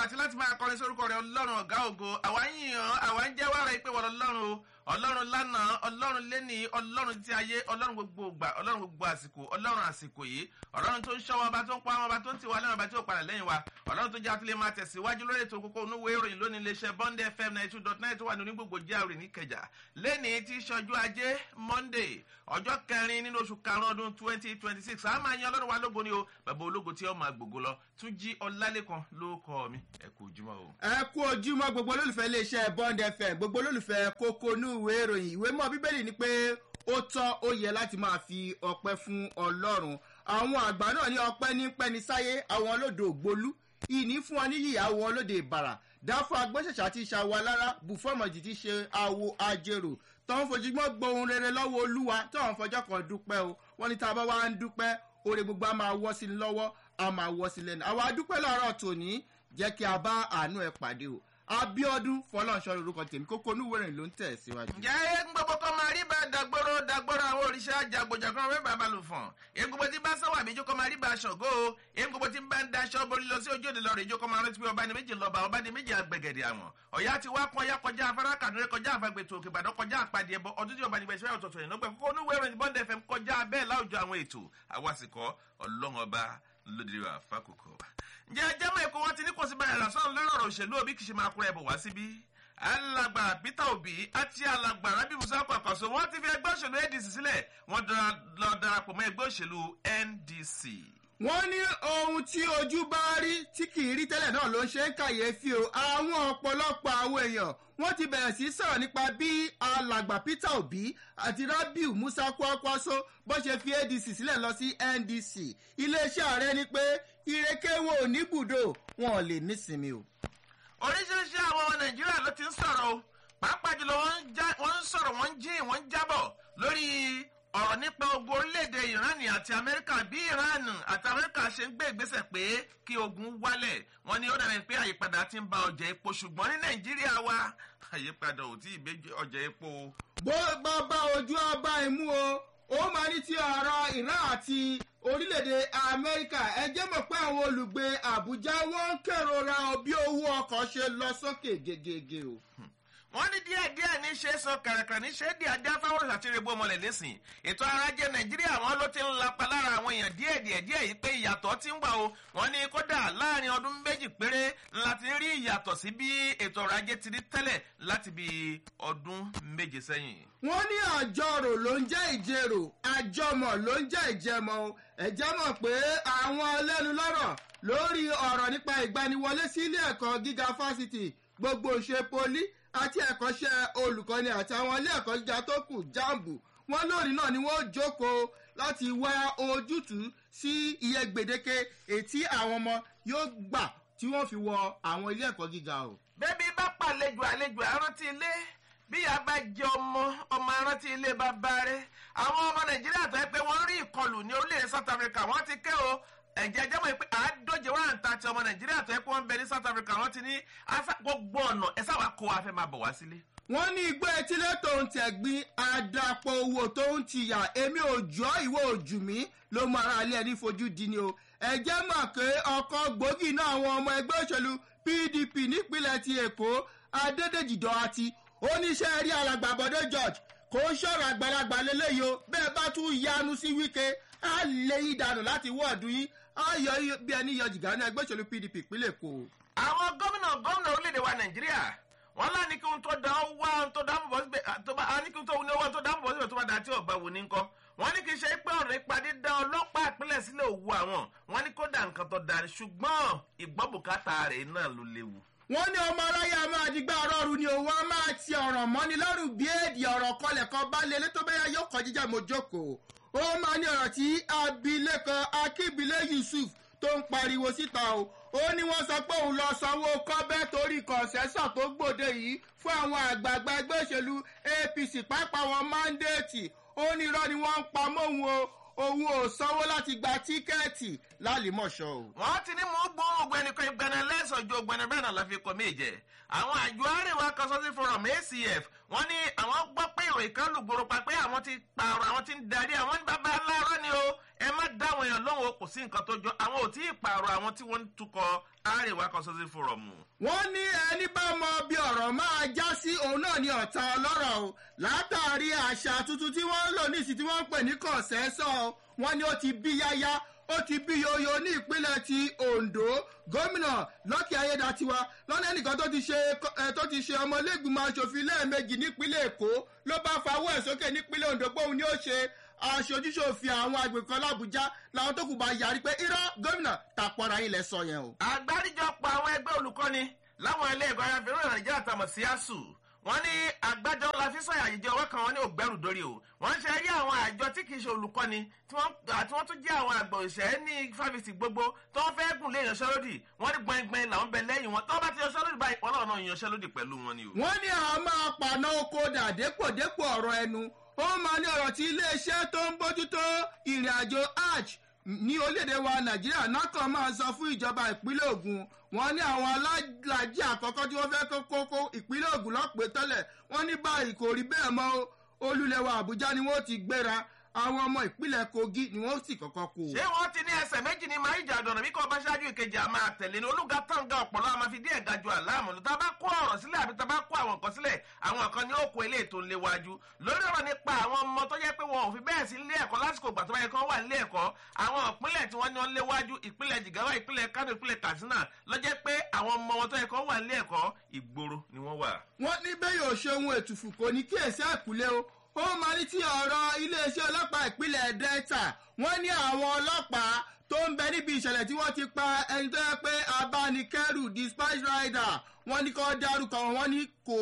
àti láti máa kọrin sórúkọ rẹ ọlọ́run ọ̀gá ògo àwa ń yàn àwa ń jẹ́wọ́ ara ìpè wọ́n ọlọ́run o ọlọ́run lánàá ọlọ́run lẹ́ni ọlọ́run tí ayé ọlọ́run gbogbo ògbà ọlọ́run gbogbo àsìkò ọlọ́run àsìkò yìí ọlọ́run tó ń ṣọ́ wa ọba tó ń pa ọba tó ń tiwa lẹ́nu ọba tí ó padà lẹ́yìn wa ọlọ́run tó jẹ́ àtúlẹ̀ máa tẹ̀síwájú lórí ètò kókó onúwo ìròyìn lónìí iléeṣẹ́ bond fm ninety two dot nine tó wà ní onígbògbò járe ní kẹjà lẹ́ni tí ṣọjú ajé monday ọjọ́ kẹrin nínú oṣù karùn-ún ọdún twenty twenty six àá máa yan ọlọ́run wa lógo ni o bàbá ológo tí ó máa gbògo lọ tún jí ọlálẹ́kan ló kọ́ mi ẹ kú ojúmọ́ o. ẹ kú ojúmọ́ gbogbo olólùfẹ́ iléeṣẹ́ bond fm gbogbo olólùfẹ́ kókó inú ìwé ìròyìn ìwé mọ́ bíbélì ni pé ó tọ́ ó yẹ láti máa fi ọpẹ́ fún ọlọ́run àwọn àgbà náà ní ọpẹ́ ní pẹ́ni sáyé àwọn olódò ògbólú ìní fún ọ níyì àwọn olóde ìbàrà dáfọ́ agbóṣẹ̀ṣà ti ṣàwọ̀ alára bùfọ́mọ̀jì ti ṣe àwo ajérò tọ́wọ́n fojúmọ́ gbohun rere lọ́wọ́ olúwa tọ́wọ́n fọjọ́ kan dúpẹ́ o wọ́n ní tá a bá wá ń dúpẹ́ oore gbogbo a máa wọ́ sí i lọ́wọ́ a máa wọ́ sí i lẹ́nu àwa dúpẹ́ lọ́rọ̀ tòní jẹ́ kí a bá àánú ẹ pàdé o abiodun fọlọ́nṣọ́ lorúkọ tèmi kókó onúwèrè ló ń tẹ̀ síwájú. ǹjẹ́ eégún gbogbo kan máa rí bá dàgbòrò dàgbòrò àwọn òrìṣà jàgbòjàgbọ́n wẹ́ bàbá lò fọ̀n eégún gbogbo tí bá sọ̀wọ́ àbíjú kan máa rí bá aṣọ̀gó o eégún gbogbo tí bá ń daṣọ borí lọ sí ojú òde lọ rè jó kan máa rántí pé ọba ni méjì lọ́ba ọba ni méjì àgbẹ̀gẹ̀dẹ̀ àwọn ọ̀yá ti wá kan ọ̀yá kọjá afárá kàdúrẹ́ kọjá àfagbètò òkè ìbàdàn kọjá àpàdé ẹbọ ọdún tí ọba ni gbèsè ọ̀tọ̀tọ̀ yìí lọ́gbẹ̀ kókó onúwèrè bond fm kọjá bẹ́ẹ̀ láwùjọ àwọn ètò àwàsìkọ́ ọlọ́run ọba lóde wa fákòkò ǹjẹ́ ẹjẹ́ èkó wọn ti ní kò sí báyìí lásán lórí ọ̀rọ̀ òṣèlú òbí kìí ṣe máa kúrẹ́ bọ̀ wá síbí alàgbà peter obi àti alàgbà rabi musa kwakwaso wọn ti fi ẹgbẹ́ òṣèlú adc sílẹ̀ wọ́n lọ darapọ̀ mọ́ ẹgbẹ́ òṣèlú ndc. wọ́n ní ohun tí ojú bá rí tí kì í rí tẹ́lẹ̀ náà ló ń ṣe ń kàyéfì o àwọn ọ̀pọ̀lọpọ̀ àwọn èèyàn wọ́n ti bẹ̀rẹ̀ sí sọ̀rọ̀ nípa bí alàgbà peter obi àti rabiu musa kwakwaso bó ṣe fi adc sílẹ̀ lọ sí ndc iléeṣẹ́ ààrẹ ni pé ìrèké wo ò ní bùdó wọn ò lè nísinmi o. oríṣiríṣi àwọn ọmọ nàìjíríà ló ti ń sọ̀rọ̀ o pàápàá jùlọ wọ́n ń sọ̀rọ̀ wọ́n ń jí wọ́n ń jábọ̀ lórí ọ̀rọ̀ nípa ogun orílẹ̀-èdè iran àti amẹ́ríkà bí iran àti amẹ́ríkà ṣe ń gbé ìgbésẹ̀ pé kí ogun wálẹ̀ wọ́n ní ó dàbí pé àyípadà ti ń ba ọjà epo ṣùgbọ́n ní nàìjíríà wa àyípadà ò tí ì gbé ọjà epo. bó bá bá ojú ọba ìmú o ó máa ní ti ọ̀rọ̀ iran àti orílẹ̀-èdè amẹ́ríkà ẹ jẹ́ mọ̀ pé àwọn olùgbé àbújá wọ́n ń kérora bí owó ọkọ̀ ṣe lọ sókè gegege o wọ́n ní díẹ̀ díẹ̀ ní ṣe sọ kàràkàrà ní ṣe díẹ̀ díẹ̀ fáwọn àtìrẹ́bù ọmọlẹ̀ lẹ́sìn ètò arajẹ nàìjíríà wọn ló ti ń lapa lára àwọn èèyàn díẹ̀ díẹ̀ díẹ̀ yìí pé ìyàtọ̀ ti ń wà o wọ́n ní kódà láàrin ọdún méjì péré láti rí ìyàtọ̀ sí bí ètò ọrọ̀ ajé ti rí tẹ́lẹ̀ láti bí ọdún méje sẹ́yìn. wọ́n ní àjọrò ló ń jẹ́ ìjẹrò àjọmọ̀ ló ń jẹ́ ìjẹmọ̀ o ẹ̀jẹ̀ mọ̀ pé àwọn ẹlẹ́nu lọ́rọ̀ lórí ọ̀rọ̀ nípa ìgbaniwọlé sí ilé ẹ̀kọ́ gíga fásitì gbogbo ṣe poli àti ẹ̀kọ́ṣẹ́ olùkọ́ni àti àwọn ilé ẹ̀kọ́ gíga tó kù jambu wọn lónìí náà ni wọ́n jókòó láti wá ojútùú sí iye gbèdéke ètí àwọn ọmọ yóò gbà tí wọ́n fi wọ àwọn ilé ẹ̀kọ́ gíga o. bébí bá pàlejò àlejò àrántí ilé bí a bá jẹ ọmọ ọmọ arántí ilé bàbá rẹ àwọn ọmọ nàìjíríà tó yẹ pé wọ́n rí ìkọlù ní orílẹ̀-èdè south africa wọ́n ti ké o ẹ̀jẹ̀ jẹ́ mọ̀ pé àádóje wà ń ta ti ọmọ nàìjíríà tó yẹ kó wọ́n bẹ ní south africa wọ́n ti ní gbogbo ọ̀nà ẹ sáwà kó wa fẹ́ máa bọ̀ wá sílé. wọ́n ní igbó etílé tó ń tẹ̀gbin àdàpọ̀ owó tó ń tìyà èmi ò jọ́ ìwọ òjù mí ló mọ ara ilé ẹni fojú di ni o ẹ̀jẹ̀ mọ̀ pé ọkọ̀ gbòógì náà àwọn ọmọ ẹgbẹ́ òṣèlú pdp nípínlẹ̀ ti èkó adédèjìdọ́ àti oníṣẹ́ rí alàgbàbọ̀dé george kò ń ṣọ̀rọ̀ àgbàlagbà lélẹ́yìí o bẹ́ẹ̀ bá tún yanu sí wíkẹ́ á lé yín dànù láti wọ́ọ̀dù yín ayọ bí ẹni yọ jìgá ní ẹgbẹ́ òṣèlú pdp ìpínlẹ̀ èkó. àwọn gómìnà gómìnà orílẹ̀-èdè wa nàìjíríà wọn lá ní kí n tó dá wá n tó dáàbò bọ́ síbẹ̀ tó bá ní kí n tó ní owó tó dáàbò bọ́ síbẹ̀ tó bá dá tí ọ̀gbà wò ní nǹkan wọn ní kí n ṣe pé ọ̀rọ̀ ìpàdé dá ọlọ́pàá ìpínlẹ̀ sílẹ̀ òwú àwọn wọn ní kó dà nǹkan tó dà ṣùgbọ́n ìgbọ́bùkátà rẹ̀ náà ló léwu wọ́n ní ọmọ aráyé a máa digbá ọ̀rọ̀rù ni òun á máa ti ọ̀ràn mọ́ni lọ́rùn bí èdè ọ̀rọ̀ kọlẹ̀ kan bá lé létò bẹ́yà yóò kọ́ jíjà mo jókòó ó máa ní ọ̀rọ̀ tí abilékọ akíbilé yusuf tó ń pariwo síta o ó ní wọ́n sọ pé òun lọ sanwó kọ́bẹ́ torí kọ̀ǹsẹ́sọ̀ tó gbòde yìí fún àwọn àgbààgbà ẹgbẹ́ òṣèlú apc pápá wọn mándéètì ó ní irọ́ ni wọ́n ń pa mọ́ òun o òun ò sanwó láti gba tíkẹ́ẹ̀tì lálìmọ̀ṣọ́ o. wọ́n ti ní mú gbóhùn gbẹnìkan ìgbẹ́nà lẹ́sọ̀jọ́ gbẹnà bẹ́ẹ̀ náà la fi kọ́ méje àwọn àjọ àríwá kọsọ́sí forum acf wọ́n ní àwọn gbọ́ pé ìròyìn kan lùgbòrò pa pé àwọn ti pààrọ̀ àwọn ti ń darí àwọn ní bàbá aláàárọ̀ ni o ẹ má dáwọn èèyàn lóhùn o kò sí nǹkan tó jọ àwọn ò tí ì pààrọ̀ àwọn tí wọ́n ń tukọ̀ àríwá kọsọ́sí forum. wọ́n ní ẹni bá mọ bí ọ̀rọ̀ máa já sí òun náà ní ọ̀tá ọlọ́rọ̀ o látàrí àṣà tuntun tí wọ́n ń lò nísìsiyìí tí wọ́n ń pè ní kọ̀sẹ́sọ̀ wọ́n ní ó ti bí yáyá ó ti bí yoyo ní ìpínlẹ̀ ti ondo gómìnà lọ́kì ayédatiwa lọ́nà ẹnìkan tó ti ṣe tó ti ṣe ọmọlẹ́gbìmọ̀ asòfin lẹ́ẹ̀mejì nípínlẹ̀ èkó ló bá fawọ́ ẹ̀ sókè nípínlẹ̀ ondo pé òun ni ó ṣe aṣojúṣòfin àwọn àgbẹ̀ kan lábújá làwọn tó kù bá yarí pé irọ́ gómìnà tàpọ̀ra ilẹ̀ sọ yẹn o. àgbáríjọpọ̀ àwọn ẹgbẹ́ olùkọ́ni láwọn ilé ẹ̀kọ́ ayáfẹ́rẹ́ nàìjíríà tàmọ̀ sí asuu wọ́n ní àgbájọ la fi sọ̀yà àyíjẹ ọwọ́ kan wọn ní ògbẹ́rù dórí o wọ́n ń ṣe rí àwọn àjọ tí kì í ṣe olùkọ́ni tí wọ́n tún jẹ́ àwọn àgbà òṣìṣẹ́ ní fáfitì gbogbo tó ń fẹ́ gùn lé ìyanṣẹ́lódì wọ́n ní gbọ̀ngbọ̀n làwọn bẹ lẹ́yìn wọn tó bá ti yanṣẹ́lódì báyìí wọ́n náà náà yanṣẹ́lódì pẹ̀lú wọn ni o. wọ́n ní àwọn máa pàná oko dà dépòdépò ọ̀rọ̀ ẹnu ó máa ní ọ̀rọ̀ tí iléeṣẹ́ tó ń bójútó ìrìn àjò hajj ní orílẹ̀-èdè wa nàìjíríà náà kàn máa sọ fún ìjọba ìpínlẹ̀ ogun wọn ní àwọn alájì àkọ́kọ́ tí wọ́n fẹ́ kó kókó ìpínlẹ̀ ogun lọ́pẹ́ tẹ́lẹ̀ wọ́n ní báyìí kò rí bẹ́ẹ̀ mọ́ olúlẹ̀wà àbújá ni wọ́n ti gbéra àwọn ọmọ ìpínlẹ̀ kogi ni wọ́n sì kọ́kọ́ kó. ṣé wọ́n ti ní ẹsẹ̀ méjì ní máa ìjà àdọ̀nà bí kò bá ṣáájú ìkejì àmà àtẹ̀lé ní olúga tàǹgà ọ̀pọ̀lọ́ àmà fi díẹ̀ ga ju àláàmù ní tá a bá kó ọ̀rọ̀ sílẹ̀ àbí tá a bá kó àwọn nǹkan sílẹ̀ àwọn kan ní ó kó ilé ètò ńléwájú lórí ọ̀rọ̀ nípa àwọn ọmọ tó yẹ pé wọn ò fi bẹ́ẹ̀ sí ilé ẹ̀kọ́ lásìkò ìgbà tó bá yẹ kí wọ́n wà nílé ẹ̀kọ́ àwọn ìpínlẹ̀ tí wọ́n ní wọ́n léwájú ìpínlẹ̀ jìgáwá ìpínlẹ̀ kánò ìpínlẹ̀ katsina lọ́jẹ́ pé àwọn ọmọ wọn tó yẹ kí wọ́n wà nílé ẹ̀kọ́ ìgboro ni wọ́n wà. wọ́n ní bẹ́ẹ̀ yóò ṣe ohun ètùfù kò ní kíyèsí àkúlé o ó máa ní tí ọ̀rọ̀ iléeṣẹ́ ọlọ́pàá ìpínlẹ̀ delta wọ́n ní àwọn ọlọ́pàá tó ń bẹ níbi ìṣẹ̀lẹ̀ tí wọ́n ti pa ẹni tó yẹ pé abánikẹ́rù dispatch rider wọ́n ní kó dárúkọ wọn ní kò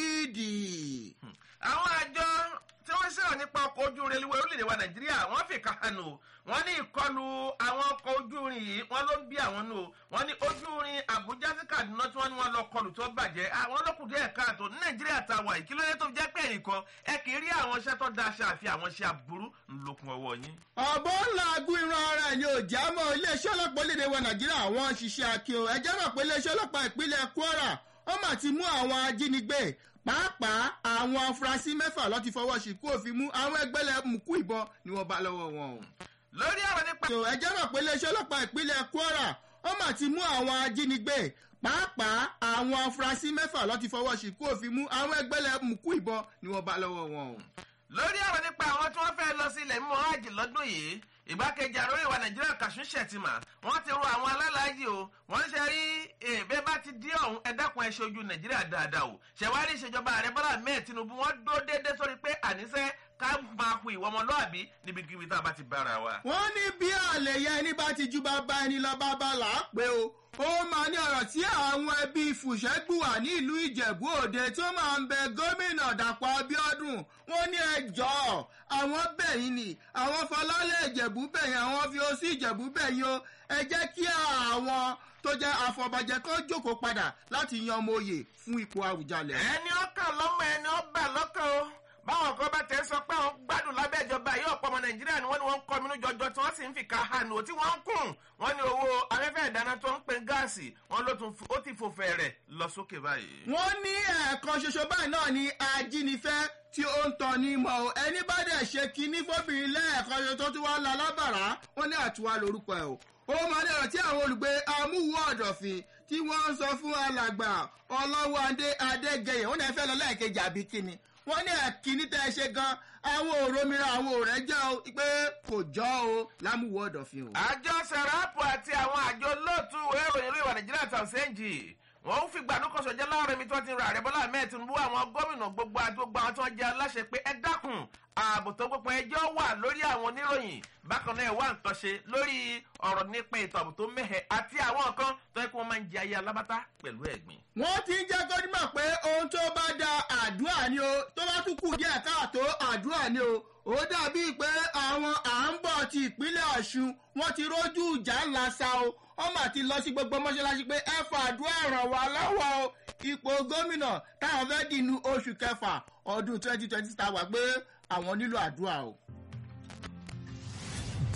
nídìí. àwọn àjọ tí wọ́n sọ̀rọ̀ nípa ọkọ̀ ojú irin reluwé orílẹ̀-èdè wa nàìjíríà wọ́n fi kàánù wọ́n ní ìkọlù àwọn ọkọ̀ ojú irin yìí wọ́n ló ń bí àwọn nù wọ́n ní ojú irin àbújá sí kaduna tí wọ́n ní wọ́n lọ kọlù tó bàjẹ́ àwọn olókùn díẹ̀ káàtó ní nàìjíríà ta wà yìí kí ló dé tó jẹ́ pé ẹnìkan ẹ kì í rí àwọn iṣẹ́ tó da aṣọ àfi àwọn iṣẹ́ aburú ńlọkùn ọwọ́ yín. ọ̀bọ̀ ńlá agún irun ara ẹ̀ ni òjá mọ́ iléeṣẹ́ ọlọ́pàá orílẹ̀-èdè wa nàìjíríà wọ́n ń ṣiṣẹ́ akin o ẹjẹ́ mọ̀ pé iléeṣẹ́ ọlọ́pàá ìpínlẹ̀ kwara wọ́n mà ti mú àwọn ajínigbé pàápàá àwọn afurasí mẹ́fà lọ́ ti fọwọ́ síkú òfin mú àwọn ẹgbẹ́lẹ̀ mùkú ìbọn ni wọ́n bá lọ́wọ́ wọn o. lórí ọ̀rọ̀ nípa. ẹjẹ́ mọ̀ pé iléeṣẹ́ ọlọ́pàá ìpínlẹ̀ kwara wọ́n mà ti mú àwọn ajínigbé pàápàá àwọn afurasí mẹ́fà lọ́ ti fọwọ́ síkú òfin mú àwọn ẹgbẹ́lẹ̀ mùkú ìbọn ni wọ́n bá lọ́wọ́ wọn o. lórí ọ̀rọ̀ nípa àwọn tí wọ́n fẹ́ lọ sí ilẹ̀ mímọ́ hajj lọ́dún yìí ìgbákejì àròyìn wa nàìjíríà kàṣún ṣètìmà wọn ti ro àwọn alálàájì o wọn ṣe rí èbè bá ti dí ọ̀hún ẹ̀dákun ẹ̀ṣẹ̀ ojú nàìjíríà dáadáa o ṣẹ̀wárí ìṣèjọba ààrẹ bọ́lá mẹ́ẹ̀ tinubu wọn dó déédéé sórí pé àníṣe ká máa hu ìwọ ọmọlúàbí níbikíbi tá a bá ti bára wa. wọ́n ní bí àlè yẹn ẹni bá ti ju bàbá ẹni lọ bàbá là á pé o ó máa ní ọ̀rọ̀ tí àwọn ẹbí fùṣẹ́gbùwà ní ìlú ìjẹ̀bú òde tó máa ń bẹ gómìnà dàpọ̀ abiodun wọ́n ní ẹjọ́ àwọn bẹ̀yìn ni àwọn fọlálẹ̀ ìjẹ̀bú bẹ̀yìn àwọn fi ó sí ìjẹ̀bú bẹ̀yìn o ẹ jẹ́ kí àwọn tó jẹ́ àfọ̀bàjẹ́ kan jókòó padà láti yan ọmọ oyè fún ipò àwùjalẹ̀. ẹni ọkàn lọ́mọ ẹni ọba lọ́kàn o báwọn kan bá tẹ̀ sọ pé àwọn gbádùn lábẹ́ ìjọba yìí ọ̀pọ̀ ọmọ nàìjíríà ni wọ́n ní wọ́n ń kọminú jọjọ tí wọ́n sì ń fi ká hànú tí wọ́n ń kùn wọ́n ní owó afẹ́fẹ́ ìdáná tó ń pe gáàsì wọ́n ló tún ó ti fò fẹ̀rẹ̀ lọ sókè báyìí. wọ́n ní ẹ̀ẹ̀kan ṣoṣo báyìí náà ni ajínigbẹ́ tí ó ń tọ́ ní mọ́ o ẹni bá dẹ̀ ṣe kinní fóbìnrin lẹ́ẹ̀kan ṣoṣo tó tún wá la lábàrá wọ́n ní àtúwá lórúkọ ẹ̀ o ó máa ní ọ̀rọ̀ tí àwọn olùgbé amúwò ọ̀dọ̀fin tí wọ́n ń sọ fún alàgbà ọlọ́wọ́ adé adégẹyẹ wọ́n ní ẹ fẹ́ lọ lẹ́ẹ̀kejì àbí kíni wọ́n ní ẹ̀kíní tẹ́ ẹ ṣe gan àwọn òrómìnira àwọn òrẹ́ jẹ́ o pé kò jọ o lámúwò ọ̀dọ̀fin o. àjọ sẹ̀ráàpù àti àwọn àjọ lóòtú ìròyìn ìlú ìwà nàìjíríà tàùsẹ́ǹjì wọ́n ń fìgbà núkọ̀sọ jẹ́ láàrin mi tí wọ́n ti ra àrẹ bọ́lá ahmed tinubu àwọn gómìnà gbogbo àti gbogbo àwọn tí wọ́n jẹ́ aláṣẹ pé ẹ dákun ààbò tó gbogbo ẹjọ́ wà lórí àwọn oníròyìn bákan náà wà nǹkan ṣe lórí ọ̀rọ̀ nípa ètò ààbò tó mẹ́hẹ̀ àti àwọn nǹkan tó yẹ kí wọ́n máa ń jẹ ayé alábátá pẹ̀lú ẹ̀gbìn. wọ́n ti ń jẹ́ gómìnà pé ohun tó bá da àdúrà ni o tó bá tún kù díẹ̀ káàtó àdúrà ni o ó dàbí pé àwọn à ń bọ̀ ti ìpínlẹ̀ ọ̀ṣun wọ́n ti rójú ìjà ńlá sa o wọ́n mà ti lọ sí gbogbo mọ́ṣáláṣí pé ẹ fa àdúrà ràn wá lọ́wọ́ o ipò gómìnà táwọn fẹ́ dìnnú oṣù kẹfà ọdún twenty twenty ta wà pé àwọn nílò àdúrà o.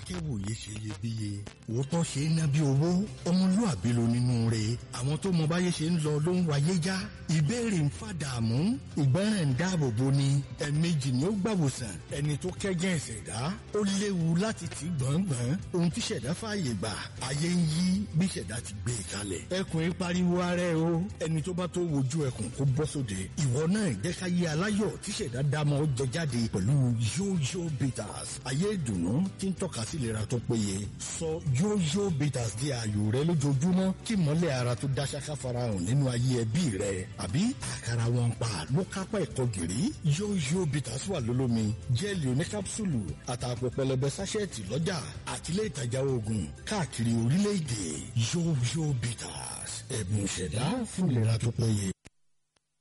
akẹ́wòye ṣe iyebíye òótọ́ ṣe é ná bí owó ọmọlúàbí ló nínú rẹ̀ àwọn tó mọ báyé ṣe ń lọ ló ń wáyé já ìbéèrè ń fàdààmú ìgbọràn ń dáàbò bo ni ẹ̀ẹ̀mejì ni ó gbàwòsàn ẹni tó kẹ́gẹ́ ìṣẹ̀dá ó léwu láti tì gbọ̀ngbọ̀n ohun tí ṣẹ̀dá fààyè gbà ayé ń yí bí ṣẹ̀dá ti gbé e kalẹ̀ ẹkùn ń pariwo ara ẹ o ẹni tó bá tó wojú ẹkùn kó bọ́ sóde ìwọ náà jẹ́ ká yé aláyọ̀ tí ṣẹ̀dá dámọ̀ jẹ jáde pẹ̀lú yóyó bitters ayé ìdùnnú tí ń tọ́ka sí ìlera tó péye sọ yóyó bitters di ààyò rẹ lójoojúmọ́ kí mọ́lẹ̀ ara tó dá ṣáká farahàn nínú ayé ẹbí rẹ àbí àkàrà wọn pa ló kápá ẹ̀kọ́ gìrì yóyó bitters wà lólómi jẹ́ẹ̀lì oníkápsùlù àtàpọ̀ pẹlẹbẹ sáṣẹ́ẹ̀tì lọ́jà àtìlẹ́ ìtajà oògùn káàkiri orílẹ̀-èdè yóyó bitters ẹ̀bùn ìṣẹ̀dá fún ìlera tó péye.